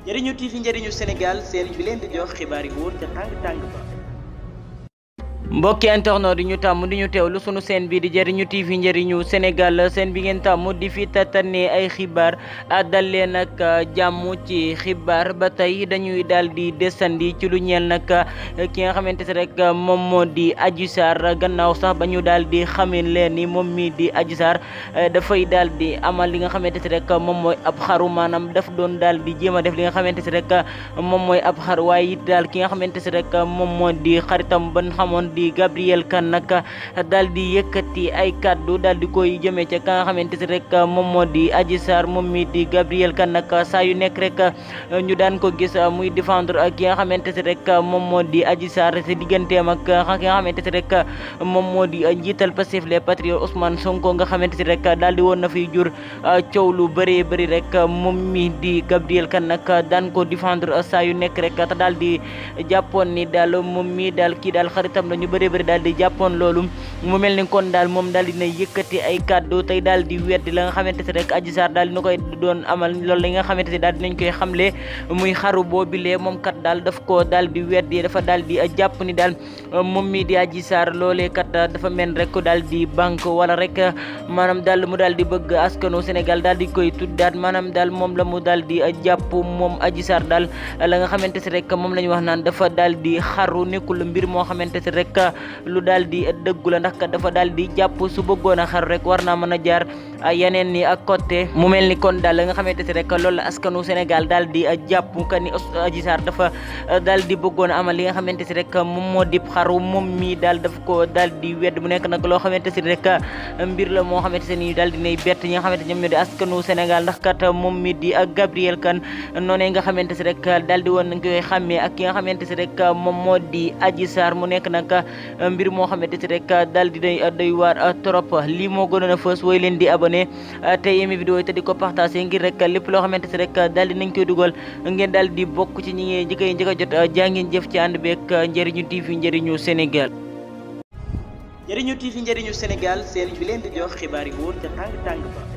njëriñu TV njëriñu Sénégal seen bi leen di jox xibaar yi wóor ca tàng tàng ba. mbokki internet di ñu tàmm di ñu teewlu sunu seen bi di jëriñu TV njëriñu Sénégal seen bi ngeen tàmm di fi tatanee ay xibaar dal leen nag jàmm ci xibaar ba tey dañuy daal di desandi ci lu ñeel nag ki nga xamante ne rek moom moo di Adji Sarr gannaaw sax ba ñu daal di xamee leen ni moom mii di Adji Sarr dafay daal di amal li nga xamante ne rek moom mooy ab xaru maanaam daf doon daal di jéem a def li nga xamante ne rek moom mooy ab xar waaye it daal ki nga xamante ne rek moom moo di xaritam ban xamoon di Gabriel Kane nag daal di yëkkati ay kaddu daal di koy jëmee ca ka nga xamante ne rek moom moo di Adji Sarr moom mi di Gabriel Kane nag saa yu nekk rek ñu daan ko gis muy défendre ak ki nga xamante ne rek moom moo di Adji Sarr te digganteem ak ki nga xamante ne rek moom moo di njiital Pastef les Patriotes Ousmane Sonko nga xamante ne rek daal di woon na fiy jur coow lu bëree bëri rek moom mi di Gabriel Kane nag daan ko défendre saa yu nekk rek te daal di jàppoon ni daal moom mi daal kii daal xaritam la ñu bëree bëri daal di jàppoon loolu mu mel ni kon daal moom daal dina yëkkati ay kàddu tey daal di weddi la nga xamante ne rek Adji Sarr daal dina koy doon amal loolu la nga xamante ne daal dinañ koy xamle muy xaru boobilee moom kat daal daf ko daal di weddi dafa daal di jàpp ni daal moom mii di Adji Sarr loolee kat dafa mel rek daal di banque wala rek maanaam daal mu daal di bëgg askanu Sénégal daal di koy tuddaat maanaam daal moom la mu daal di jàpp moom Adji Sarr daal la nga xamante ne rek moom la ñu wax naan dafa daal di xaru nekkul mbir moo xamante ne rek lu daal di dëggu la ndax kat dafa daal di jàpp su bëggoon a xaru rek war naa mën a jaar yeneen ni ak côté mu mel ni kon daal la nga xamante ne rek loolu la askanu Sénégal daal di jàpp ka ni Adji Sarr dafa daal di bëggoon a amal li nga xamante ne rek moom moo di xaru moom mii daal daf ko daal di wedd mu nekk nag loo xamante ne rek mbir la moo xamante ne daal di nay bett ñi nga xamante ñoom ñoo di askanu Sénégal ndax kat moom mii di ak Gabriel Kane noonee nga xamante ne rek daal di woon nañ koy xàmmee ak ki nga xamante ne rek moom moo di Adji Sarr mu nekk nag mbir moo xamante ne rek daal di day doy waar trop lii moo gënoon a fës woy leen di abonné te yemi vidéo yi te di ko partagé ngir rek lépp loo xamante ne rek daal di nañ koy dugal ngeen daal di bokk ci ñi ngi njëkk a njëkk a jot jaa ngeen jëf ci ànd beeg njëriñu TV njëriñu Sénégal. njëriñu TV njëriñu Sénégal seen bi leen di jox xibaar yi wóor ca tàng tàng ba.